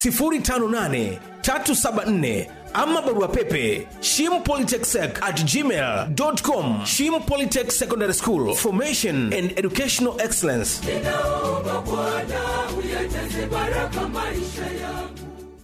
058 374 ama barua pepe shimpolytechsec at gmail.com shim polytech secondary school formation and educational excellence ninaomba Bwana uyajaze baraka maisha yangu.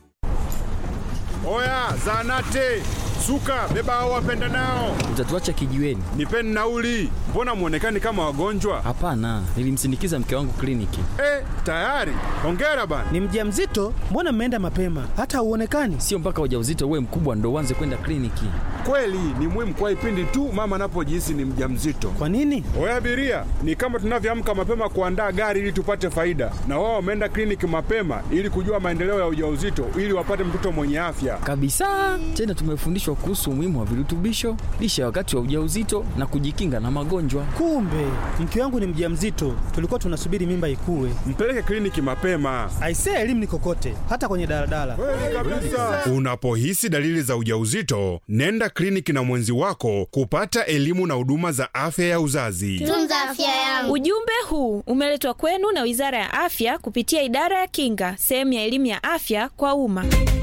Oya, zanate suka, beba hao wapenda nao, Utatuacha kijiweni? nipeni nauli. Mbona mwonekani kama wagonjwa? Hapana, nilimsindikiza mke wangu kliniki. Eh, tayari. Hongera bana. Ni mjamzito? Mbona mmeenda mapema? Hata hauonekani. Sio mpaka ujauzito uwe mkubwa ndo uanze kwenda kliniki. Kweli ni muhimu kwa ipindi tu mama anapojihisi ni mjamzito. Kwa nini? Oya abiria, ni kama tunavyoamka mapema kuandaa gari ili tupate faida, na wao wameenda kliniki mapema ili kujua maendeleo ya ujauzito ili wapate mtoto mwenye afya. Kabisa. Tena tumefundishwa kuhusu umuhimu wa virutubisho, lishe ya wakati wa ujauzito na kujikinga na magonjwa. Kumbe mke wangu ni mjamzito, tulikuwa tunasubiri mimba ikue. Mpeleke kliniki mapema. Aisee, elimu ni kokote, hata kwenye daladala. Unapohisi dalili za ujauzito, nenda kliniki na mwenzi wako kupata elimu na huduma za afya ya uzazi. Tunza afya yangu. Ujumbe huu umeletwa kwenu na Wizara ya Afya kupitia Idara ya Kinga, sehemu ya elimu ya afya kwa umma.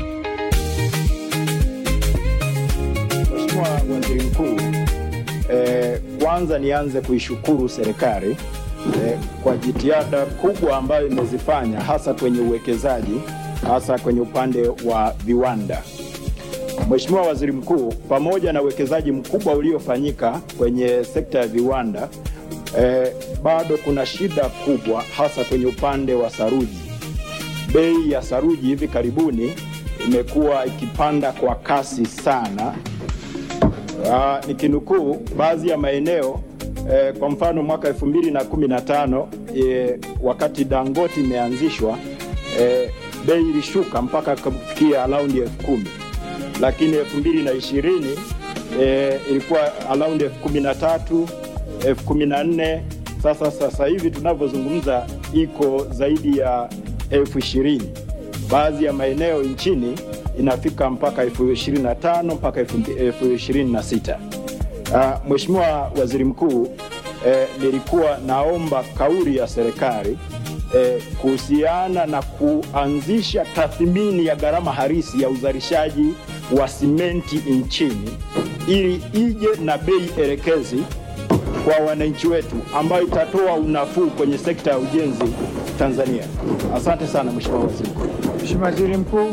Mheshimiwa Waziri Mkuu, eh, kwanza nianze kuishukuru serikali eh, kwa jitihada kubwa ambayo imezifanya hasa kwenye uwekezaji hasa kwenye upande wa viwanda. Mheshimiwa Waziri Mkuu, pamoja na uwekezaji mkubwa uliofanyika kwenye sekta ya viwanda eh, bado kuna shida kubwa hasa kwenye upande wa saruji. Bei ya saruji hivi karibuni imekuwa ikipanda kwa kasi sana Uh, nikinukuu baadhi ya maeneo eh, kwa mfano mwaka 2015 eh, wakati Dangote imeanzishwa eh, bei ilishuka mpaka kufikia around elfu kumi lakini 2020 eh, ilikuwa around elfu kumi na tatu elfu kumi na nne sasa sasa hivi tunavyozungumza iko zaidi ya elfu ishirini baadhi ya maeneo nchini inafika mpaka elfu ishirini na tano mpaka elfu- elfu ishirini na sita Uh, Mheshimiwa Waziri Mkuu, eh, nilikuwa naomba kauli ya serikali eh, kuhusiana na kuanzisha tathmini ya gharama halisi ya uzalishaji wa simenti nchini ili ije na bei elekezi kwa wananchi wetu ambayo itatoa unafuu kwenye sekta ya ujenzi Tanzania. Asante sana Mheshimiwa Waziri Mkuu. Mheshimiwa Waziri Mkuu.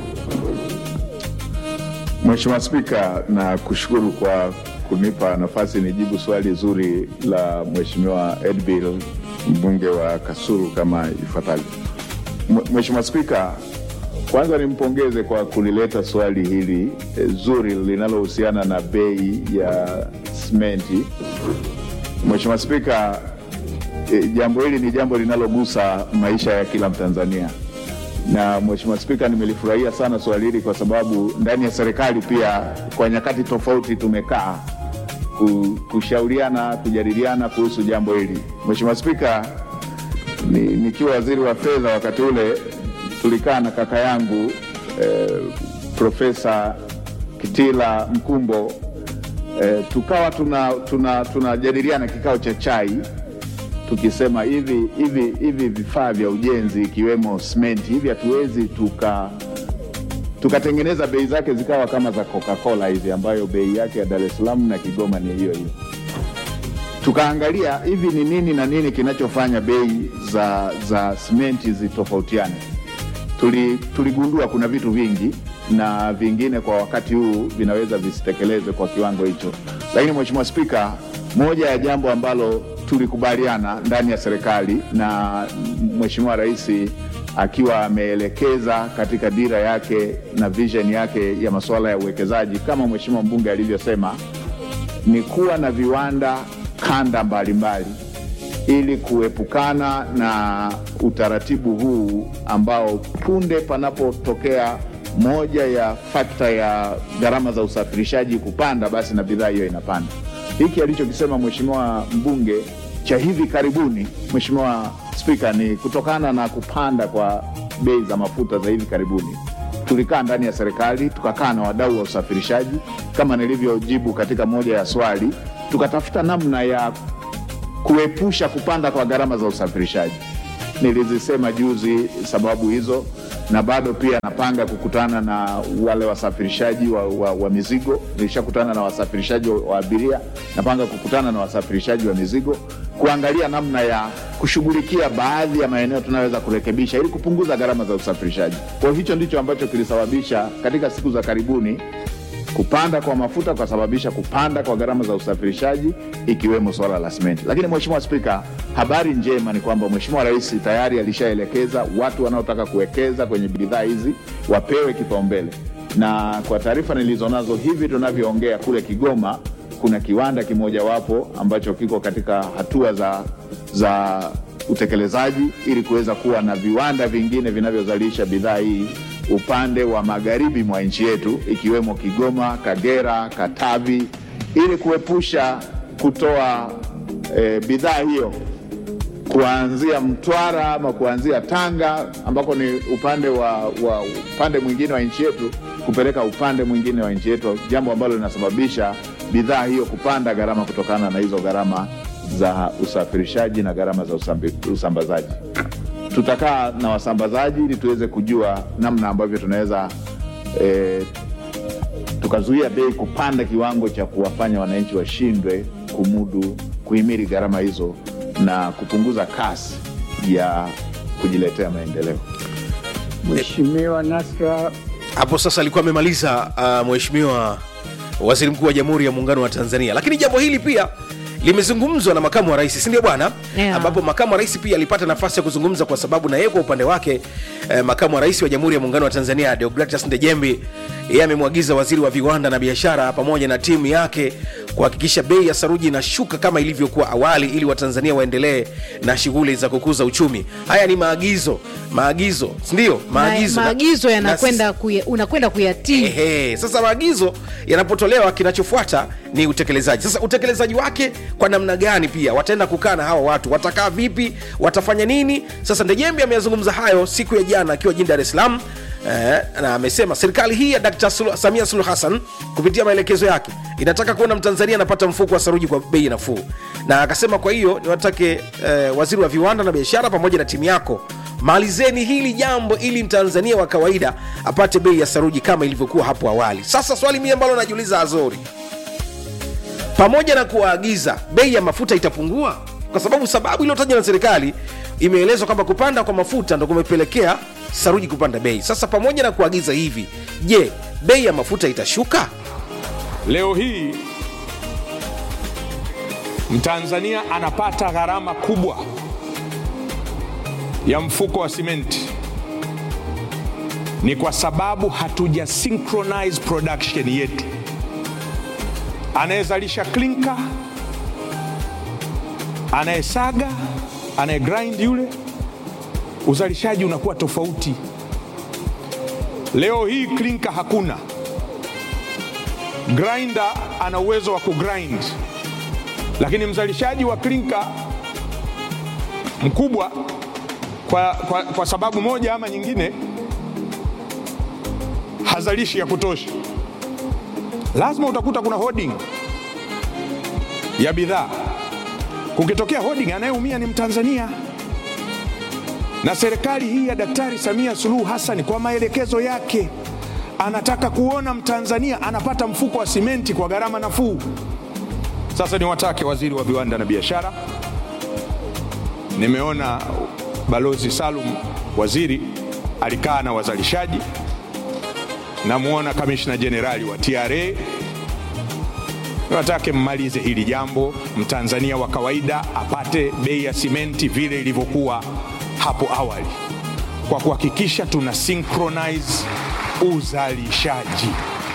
Mheshimiwa Spika, na kushukuru kwa kunipa nafasi nijibu swali zuri la Mheshimiwa Edbil mbunge wa Kasulu kama ifuatavyo. M- Mheshimiwa Spika, kwanza nimpongeze kwa kulileta swali hili eh, zuri linalohusiana na bei ya simenti. Mheshimiwa Spika, eh, jambo hili ni jambo linalogusa maisha ya kila Mtanzania na Mheshimiwa Spika, nimelifurahia sana swali hili kwa sababu ndani ya serikali pia kwa nyakati tofauti tumekaa ku- kushauriana, kujadiliana kuhusu jambo hili. Mheshimiwa Spika, ni, nikiwa waziri wa fedha wakati ule tulikaa na kaka yangu eh, Profesa Kitila Mkumbo eh, tukawa tunajadiliana tuna, tunajadiliana kikao cha chai tukisema hivi hivi hivi vifaa vya ujenzi ikiwemo simenti hivi hatuwezi tuka tukatengeneza bei zake zikawa kama za Coca-Cola hizi ambayo bei yake ya Dar es Salaam na Kigoma ni hiyo hiyo. Tukaangalia hivi ni nini na nini kinachofanya bei za za simenti zitofautiane. Tuli, tuligundua kuna vitu vingi na vingine kwa wakati huu vinaweza visitekelezwe kwa kiwango hicho, lakini Mheshimiwa Spika, moja ya jambo ambalo tulikubaliana ndani ya serikali na Mheshimiwa Rais akiwa ameelekeza katika dira yake na vision yake ya masuala ya uwekezaji kama Mheshimiwa mbunge alivyosema, ni kuwa na viwanda kanda mbalimbali ili kuepukana na utaratibu huu ambao punde panapotokea moja ya fakta ya gharama za usafirishaji kupanda, basi na bidhaa hiyo inapanda. Hiki alichokisema mheshimiwa mbunge cha hivi karibuni, Mheshimiwa Spika, ni kutokana na kupanda kwa bei za mafuta za hivi karibuni. Tulikaa ndani ya serikali tukakaa na wadau wa usafirishaji kama nilivyojibu katika moja ya swali, tukatafuta namna ya kuepusha kupanda kwa gharama za usafirishaji. Nilizisema juzi sababu hizo, na bado pia napanga kukutana na wale wasafirishaji wa, wa, wa mizigo. Nilishakutana na wasafirishaji wa, wa abiria, napanga kukutana na wasafirishaji wa mizigo kuangalia namna ya kushughulikia baadhi ya maeneo tunayoweza kurekebisha ili kupunguza gharama za usafirishaji. Kwa hiyo hicho ndicho ambacho kilisababisha katika siku za karibuni kupanda kwa mafuta kusababisha kupanda kwa gharama za usafirishaji ikiwemo swala la simenti. Lakini Mheshimiwa Spika, habari njema ni kwamba Mheshimiwa Rais tayari alishaelekeza watu wanaotaka kuwekeza kwenye bidhaa hizi wapewe kipaumbele, na kwa taarifa nilizonazo hivi tunavyoongea, kule Kigoma kuna kiwanda kimojawapo ambacho kiko katika hatua za, za utekelezaji ili kuweza kuwa na viwanda vingine vinavyozalisha bidhaa hii upande wa magharibi mwa nchi yetu ikiwemo Kigoma, Kagera, Katavi ili kuepusha kutoa e, bidhaa hiyo kuanzia Mtwara ama kuanzia Tanga ambako ni upande wa, wa upande mwingine wa nchi yetu kupeleka upande mwingine wa nchi yetu, jambo ambalo linasababisha bidhaa hiyo kupanda gharama kutokana na hizo gharama za usafirishaji na gharama za usambi- usambazaji. Tutakaa na wasambazaji ili tuweze kujua namna ambavyo tunaweza eh, tukazuia bei kupanda kiwango cha kuwafanya wananchi washindwe kumudu kuhimili gharama hizo na kupunguza kasi ya kujiletea maendeleo. Mheshimiwa Nasra hapo sasa alikuwa amemaliza uh, mheshimiwa waziri mkuu wa jamhuri ya muungano wa tanzania lakini jambo hili pia limezungumzwa na makamu wa rais sindio bwana Yeah. ambapo makamu wa rais pia alipata nafasi ya kuzungumza kwa sababu na yeye kwa upande wake eh, makamu wa rais wa jamhuri ya muungano wa tanzania deogratias ndejembi yeye amemwagiza waziri wa viwanda na biashara pamoja na timu yake kuhakikisha bei ya saruji inashuka kama ilivyokuwa awali ili watanzania waendelee na shughuli za kukuza uchumi haya ni maagizo maagizo sindio maagizo Ma, Na- maagizo na yanakwenda kuya, unakwenda kuyatii Ehe, sasa maagizo yanapotolewa kinachofuata ni utekelezaji sasa utekelezaji wake kwa namna gani pia wataenda kukaa na hawa watu watakaa vipi watafanya nini sasa ndejembi ameyazungumza hayo siku ya jana akiwa jini dar es salaam Eh, na amesema serikali hii ya Dkt. Sulu- Samia Suluhu Hassan kupitia maelekezo yake inataka kuona Mtanzania anapata mfuko wa saruji kwa bei nafuu, na akasema kwa hiyo niwatake eh, waziri wa viwanda na biashara pamoja na timu yako malizeni hili jambo ili mtanzania wa kawaida apate bei ya saruji kama ilivyokuwa hapo awali sasa swali mie ambalo najiuliza azori pamoja na kuwaagiza bei ya mafuta itapungua kwa sababu sababu iliyotajwa na serikali imeelezwa kwamba kupanda kwa mafuta ndo kumepelekea saruji kupanda bei sasa pamoja na kuagiza hivi je bei ya mafuta itashuka Leo hii Mtanzania anapata gharama kubwa ya mfuko wa simenti ni kwa sababu hatuja synchronize production yetu. Anayezalisha klinka, anayesaga, anayegrind yule, uzalishaji unakuwa tofauti. Leo hii klinka hakuna grinder ana uwezo wa kugrind, lakini mzalishaji wa klinka mkubwa kwa, kwa, kwa sababu moja ama nyingine hazalishi ya kutosha. Lazima utakuta kuna hoarding ya bidhaa. Kukitokea hoarding, anayeumia ni Mtanzania. Na serikali hii ya Daktari Samia Suluhu Hassan kwa maelekezo yake anataka kuona Mtanzania anapata mfuko wa simenti kwa gharama nafuu. Sasa niwatake waziri wa viwanda na biashara, nimeona balozi Salum waziri alikaa na wazalishaji, namwona kamishna jenerali wa TRA. Niwatake mmalize hili jambo, mtanzania wa kawaida apate bei ya simenti vile ilivyokuwa hapo awali, kwa kuhakikisha tuna synchronize uzalishaji.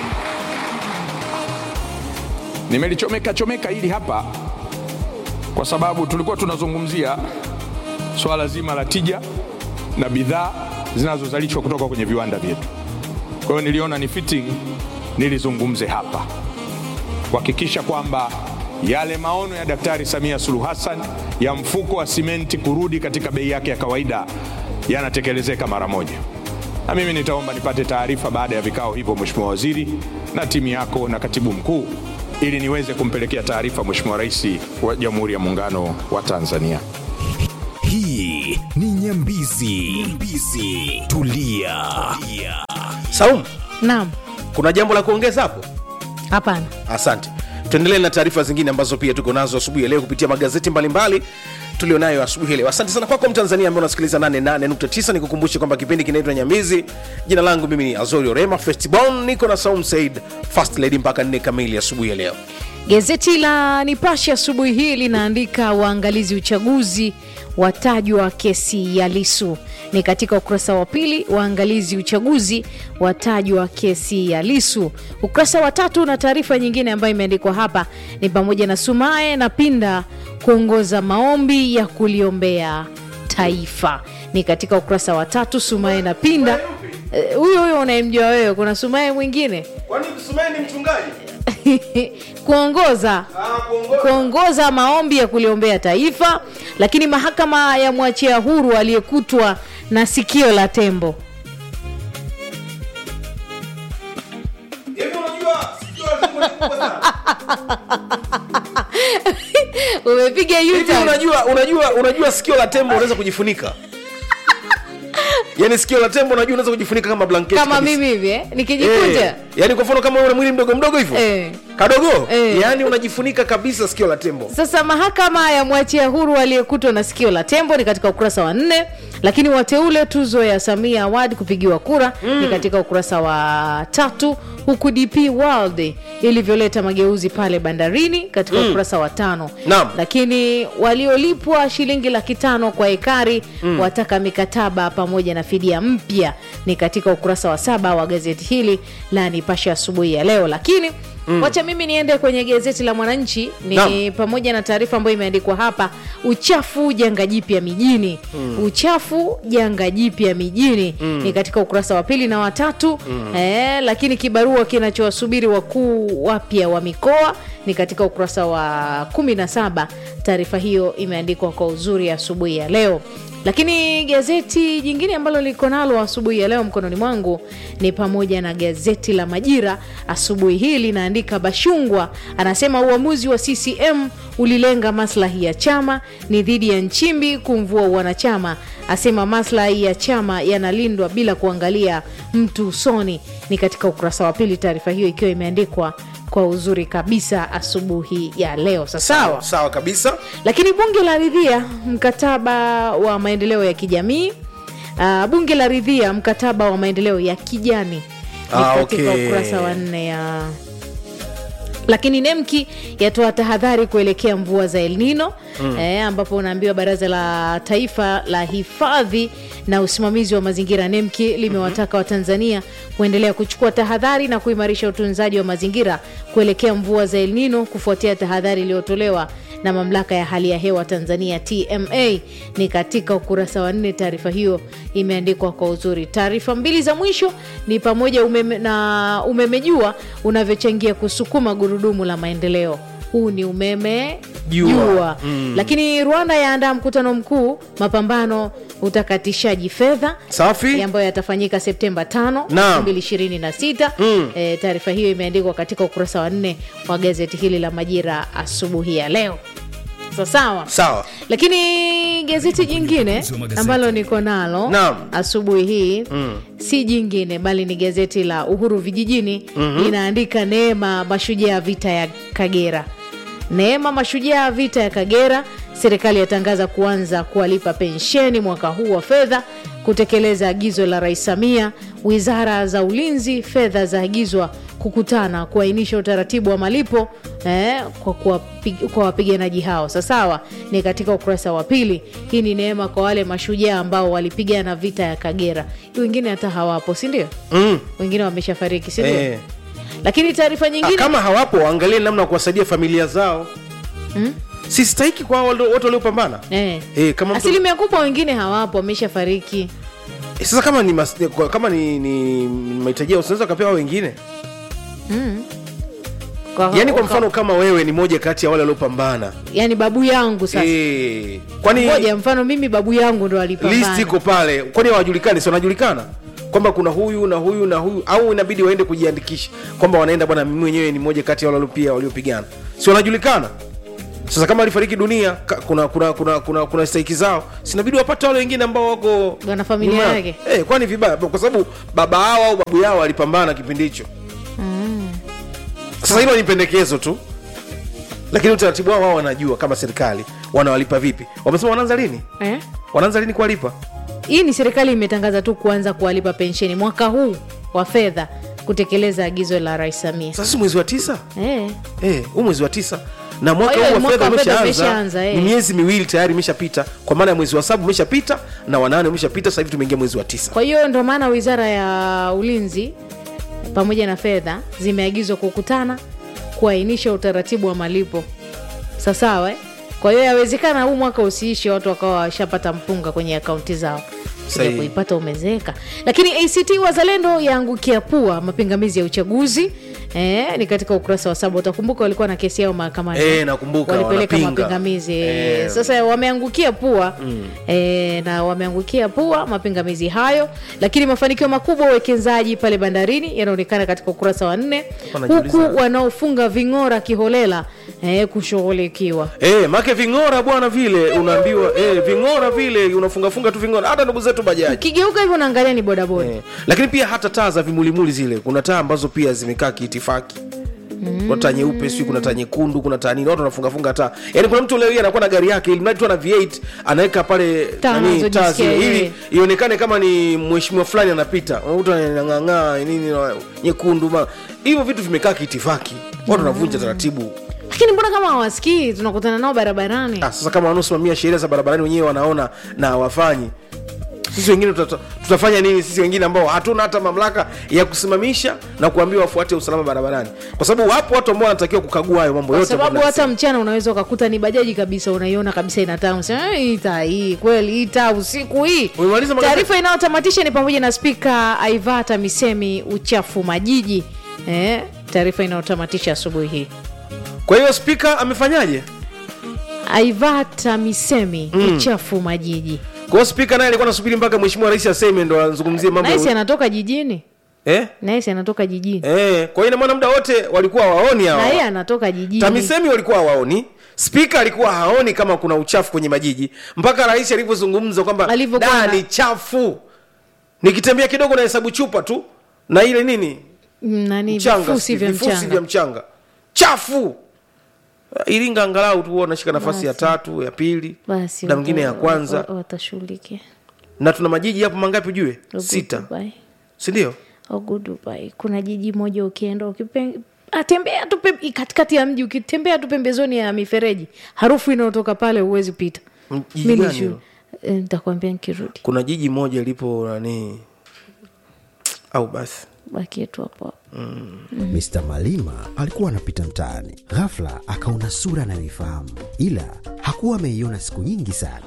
Nimelichomeka chomeka hili hapa kwa sababu tulikuwa tunazungumzia swala zima la tija na bidhaa zinazozalishwa kutoka kwenye viwanda vyetu. Kwa hiyo niliona ni fitting nilizungumze hapa kuhakikisha kwamba yale maono ya Daktari Samia Suluhu Hassan ya mfuko wa simenti kurudi katika bei yake ya kawaida yanatekelezeka mara moja na mimi nitaomba nipate taarifa baada ya vikao hivyo, Mheshimiwa Waziri na timu yako na katibu mkuu, ili niweze kumpelekea taarifa Mheshimiwa Rais wa Jamhuri ya Muungano wa Tanzania. Hii ni Nyambizi. Nyambizi. Tulia. Tulia. Saum, Naam, kuna jambo la kuongeza hapo? hapana. Asante. Tuendelee na taarifa zingine ambazo pia tuko nazo asubuhi ya leo kupitia magazeti mbalimbali tulionayo asubuhi ya leo. Asante sana kwako Mtanzania ambaye unasikiliza 88.9. Nikukumbushe kwamba kipindi kinaitwa Nyamizi. Jina langu mimi ni Azorio Rema Festibon, niko na Saum Said First Lady mpaka 4 kamili asubuhi ya leo. Gazeti la Nipashe asubuhi hii linaandika waangalizi uchaguzi watajwa kesi ya Lisu. Ni katika ukurasa wa pili, waangalizi uchaguzi watajwa kesi ya Lisu. Ukurasa wa tatu na taarifa nyingine ambayo imeandikwa hapa ni pamoja na Sumaye na Pinda kuongoza maombi ya kuliombea taifa. Ni katika ukurasa wa tatu, Sumaye na Pinda Eh, huyo huyo unayemjua wewe. Kuna Sumaye mwingine Kwani Sumaye ni mchungaji? kuongoza kuongoza maombi ya kuliombea taifa, lakini mahakama ya mwachia huru aliyekutwa na sikio la tembo. Hivi unajua sikio la tembo ni kubwa sana? Umepiga Hivi U-turn. unajua unajua unajua sikio la tembo unaweza kujifunika. Yaani sikio la tembo unajua unaweza kujifunika kama blanketi. kama kabisa. mimi hivi eh? nikijikunja Eh, yaani kwa mfano kama una mwili mdogo mdogo hivyo Eh. kadogo Eh. yaani unajifunika kabisa sikio la tembo Sasa mahakama ya mwachia huru aliyekutwa na sikio la tembo ni katika ukurasa wa nne, lakini wateule tuzo ya Samia Award kupigiwa kura ni katika ukurasa wa tatu, huku DP World ilivyoleta mageuzi pale bandarini katika ukurasa wa tano. Naam. Lakini waliolipwa shilingi laki tano kwa ekari wataka mikataba pamoja na fidia mpya ni katika ukurasa wa saba wa gazeti hili la Nipashe asubuhi ya leo, lakini wacha mimi niende kwenye gazeti la Mwananchi ni Naam. pamoja na taarifa ambayo imeandikwa hapa, uchafu janga jipya mijini. Uchafu janga jipya mijini ni katika ukurasa wa pili na watatu eh, lakini kibarua kinachowasubiri wakuu wapya wa mikoa ni katika ukurasa wa kumi na saba. Taarifa hiyo imeandikwa kwa uzuri asubuhi ya leo. Lakini gazeti jingine ambalo liko nalo asubuhi ya leo mkononi mwangu ni pamoja na gazeti la Majira asubuhi hii linaandika Bashungwa anasema uamuzi wa CCM ulilenga maslahi ya chama, ni dhidi ya Nchimbi kumvua wanachama, asema maslahi ya chama yanalindwa bila kuangalia mtu usoni. Ni katika ukurasa wa pili, taarifa hiyo ikiwa imeandikwa kwa uzuri kabisa asubuhi ya leo. Sasawa. sawa kabisa Lakini bunge la ridhia mkataba wa maendeleo ya kijamii. Uh, bunge la ridhia mkataba wa maendeleo ya kijani ni Ah, katika okay. ukurasa wa nne ya lakini nemki yatoa tahadhari kuelekea mvua za El Nino eh, ambapo unaambiwa baraza la taifa la hifadhi na usimamizi wa mazingira nemki limewataka watanzania kuendelea kuchukua tahadhari na kuimarisha utunzaji wa mazingira kuelekea mvua za El Nino kufuatia tahadhari iliyotolewa na mamlaka ya hali ya hewa Tanzania TMA. Ni katika ukurasa wa nne, taarifa hiyo imeandikwa kwa uzuri. Taarifa mbili za mwisho ni pamoja umeme, na umeme jua unavyochangia kusukuma gurudumu la maendeleo. Huu ni umeme Jua. jua. Lakini Rwanda yaandaa mkutano mkuu mapambano utakatishaji fedha safi ambayo yatafanyika Septemba 5 Naam. 2026. Mm. E, taarifa hiyo imeandikwa katika ukurasa wa nne wa gazeti hili la Majira asubuhi ya leo. Sa sawa sawa lakini gazeti jingine ambalo niko nalo Naam. asubuhi hii si jingine bali ni gazeti la Uhuru Vijijini linaandika Neema mashujaa vita ya Kagera. Neema mashujaa vita ya Kagera, serikali yatangaza kuanza kuwalipa pensheni mwaka huu wa fedha kutekeleza agizo la Rais Samia. Wizara za ulinzi, fedha zaagizwa kukutana kuainisha utaratibu wa malipo eh, kwa, kuwapi- kwa wapiganaji hao. Sasawa, ni katika ukurasa wa pili. Hii ni neema kwa wale mashujaa ambao walipigana vita ya Kagera. Wengine hata hawapo, si ndio? mm. Wengine wameshafariki, si ndio? eh. Lakini taarifa Ah, nyingine kama hawapo waangalie namna ya kuwasaidia familia zao Mm. si stahiki kwa hao walio- wote waliopambana eh. eh, kama mtu, asilimia kubwa wengine hawapo, wameshafariki. eh, sasa kama ni mas, kwa- kama ni, ni mahitaji yao unaweza ukapewa wengine mm. Kwa- yaani kwa kwa- mfano kama wewe ni moja kati ya wale waliopambana yani babu yangu sasa eh, kwani ngoja mfano mimi babu yangu ndo list alipambana iko pale kwani hawajulikani si wanajulikana kwamba kuna huyu na huyu na huyu au inabidi waende kujiandikisha kwamba wanaenda bwana mimi mwenyewe ni moja kati ya wale walio- pia waliopigana si wanajulikana sasa kama alifariki dunia ka- kuna kuna kuna kuna, kuna stahiki zao sinabidi wapate wale wengine ambao wako Wana familia nyuma. yake. eh, kwani vibaya kwa sababu baba hao au babu yao alipambana kipindi hicho sasa hilo ni pendekezo tu lakini utaratibu wao wao wanajua kama serikali wanawalipa vipi wamesema wanaanza lini eh? wanaanza lini kuwalipa hii ni serikali imetangaza tu kuanza kuwalipa pensheni mwaka huu wa fedha kutekeleza agizo la rais samia sasa si mwezi wa tisa eh. eh, huu mwezi wa tisa na mwaka Kwa hiyo huu wa mwaka fedha wa fedha umeshaanza umeshaanza, eh. ni miezi miwili tayari imeshapita kwa maana ya mwezi wa saba umeshapita na wanane umeshapita sasa hivi tumeingia mwezi wa tisa kwa hiyo ndo maana wizara ya ulinzi pamoja na fedha zimeagizwa kukutana kuainisha utaratibu wa malipo sasawa eh? kwa hiyo yawezekana huu mwaka usiishi watu wakawa washapata mpunga kwenye akaunti zao Kuja Sahihi. kuipata umezeeka lakini act wazalendo yaangukia pua mapingamizi ya uchaguzi Eh, ni katika ukurasa wa saba utakumbuka walikuwa na kesi yao mahakamani Eh, nakumbuka, walipeleka wanapinga. mapingamizi Eh. eh. sasa wameangukia pua mm. e, na wameangukia pua mapingamizi hayo lakini mafanikio makubwa ya uwekezaji pale bandarini yanaonekana katika ukurasa wa nne Wanajiuliza. huku wanaofunga ving'ora kiholela e, kushughulikiwa Eh, make ving'ora bwana vile unaambiwa eh, ving'ora vile unafungafunga tu ving'ora hata ndugu zetu bajaji ukigeuka hivyo unaangalia ni bodaboda eh. lakini pia hata taa za vimulimuli zile kuna taa ambazo pia zimekaa kiitifaki kuna taa nyeupe sijui kuna taa nyekundu kuna taa nini watu wanafungafunga taa yaani kuna mtu leo hii anakuwa na gari yake ili mradi tu ana v8 anaweka pale Taa nani, anazojisikia taa zile yeye. ili ionekane kama ni mheshimiwa fulani anapita unakuta anang'ang'aa nini na nyekundu ma hivyo vitu vimekaa kiitifaki watu wanavunja taratibu lakini mbona kama hawasikii tunakutana nao barabarani ah, sasa kama wanaosimamia sheria za barabarani wenyewe wanaona na hawafanyi sisi wengine tuta, tutafanya nini sisi wengine ambao hatuna hata mamlaka ya kusimamisha na kuambiwa wafuate usalama barabarani kwa sababu wapo watu ambao wanatakiwa kukagua hayo mambo kwa yote sababu ambayo hata mnasema. mchana unaweza ukakuta ni bajaji kabisa unaiona kabisa inataa unasema "Eh, hii taa hii kweli hii taa usiku hii Umemaliza magazeti? taarifa inayotamatisha ni pamoja na spika aivata misemi uchafu majiji eh, taarifa inayotamatisha asubuhi hii kwa hiyo spika amefanyaje aivata misemi Mm. uchafu majiji kwa hiyo spika naye alikuwa anasubiri mpaka mheshimiwa rais aseme ndo azungumzie mambo naisi ya... anatoka jijini eh? naisi anatoka jijini Eh, kwa hiyo ina maana muda wote walikuwa waoni na yeye hawa anatoka jijini tamisemi walikuwa hawaoni spika alikuwa haoni kama kuna uchafu kwenye majiji mpaka rais alivyozungumza kwamba Alivyokuwa da na- ni chafu nikitembea kidogo na hesabu chupa tu na ile nini Mm, nani mchanga vifusi sijui, vya vifusi mchanga vya mchanga chafu iringa angalau tu wanashika nafasi ya Basi. tatu ya pili basi na mwingine ya wata- kwanza wa- watashughulikia na tuna majiji hapo mangapi ujue Ogu sita Dubai. sindio Ogu Dubai. kuna jiji moja ukienda ukipe- atembea tu pem- katikati ya mji ukitembea tu pembezoni ya mifereji harufu inayotoka pale huwezi pita M- jiji Mi gani nishu- hilo? eh, nitakwambia nikirudi kuna jiji moja lipo nani au basi baki yetu hapo hapo Mr. Malima alikuwa anapita mtaani, ghafla akaona sura anayoifahamu, ila hakuwa ameiona siku nyingi sana.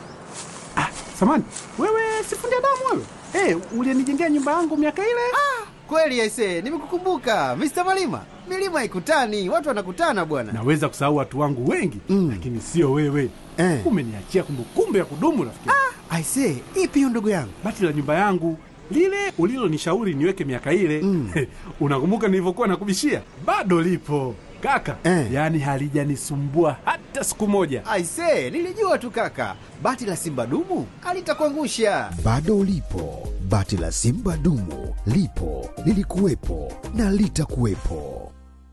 samani wewe sifundi damu wewe hey, ulienijengea nyumba yangu miaka ile Kweli aise, nimekukumbuka Mr. Malima. Milima ikutani, watu wanakutana bwana. naweza kusahau watu wangu wengi mm. lakini sio wewe Eh. umeniachia kumbukumbu ya kudumu rafiki Aise, ipi hiyo ndugu yangu? bati la nyumba yangu lile ulilonishauri niweke miaka ile mm. unakumbuka nilivyokuwa nakubishia bado lipo kaka Eh. yaani halijanisumbua hata siku moja Aise, nilijua tu kaka. Bati la Simba dumu alitakuangusha. Bado ulipo, bati la Simba dumu lipo, lilikuwepo na litakuwepo.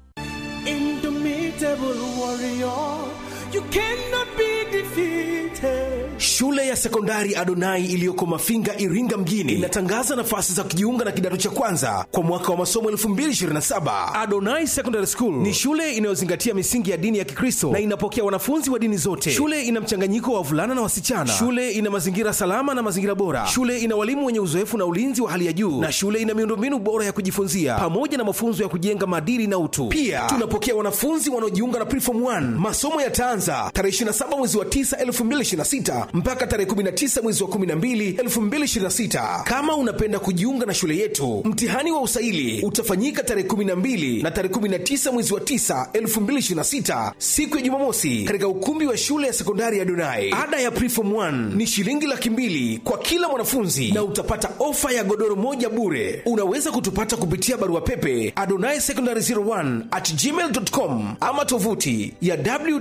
Indomitable warrior, you cannot be defeated. Shule ya sekondari Adonai iliyoko Mafinga, Iringa mjini inatangaza nafasi za kujiunga na kidato cha kwanza kwa mwaka wa masomo 2027. Adonai Secondary School ni shule inayozingatia misingi ya dini ya Kikristo na inapokea wanafunzi wa dini zote. Shule ina mchanganyiko wa wavulana na wasichana. Shule ina mazingira salama na mazingira bora. Shule ina walimu wenye uzoefu na ulinzi wa hali ya juu, na shule ina miundombinu bora ya kujifunzia pamoja na mafunzo ya kujenga maadili na utu. Pia tunapokea wanafunzi wanaojiunga na Preform 1. Masomo yataanza tarehe 27 mwezi wa 9 2026 mpaka tarehe 19 mwezi wa 12 2026. Kama unapenda kujiunga na shule yetu, mtihani wa usaili utafanyika tarehe 12 na tarehe 19 mwezi wa 9 2026, siku ya Jumamosi, katika ukumbi wa shule ya sekondari ya Donai. Ada ya preform 1 ni shilingi laki mbili kwa kila mwanafunzi na utapata ofa ya godoro moja bure. Unaweza kutupata kupitia barua pepe adonai secondary 01 at gmail.com ama tovuti ya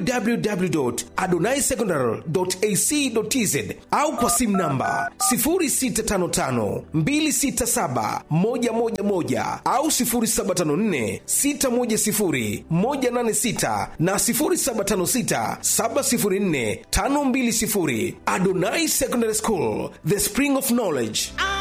www.adonaisecondary.ac.tz au kwa simu namba 0655267111 au 0754610186 na 0756704520. Adonai Secondary School, the spring of knowledge.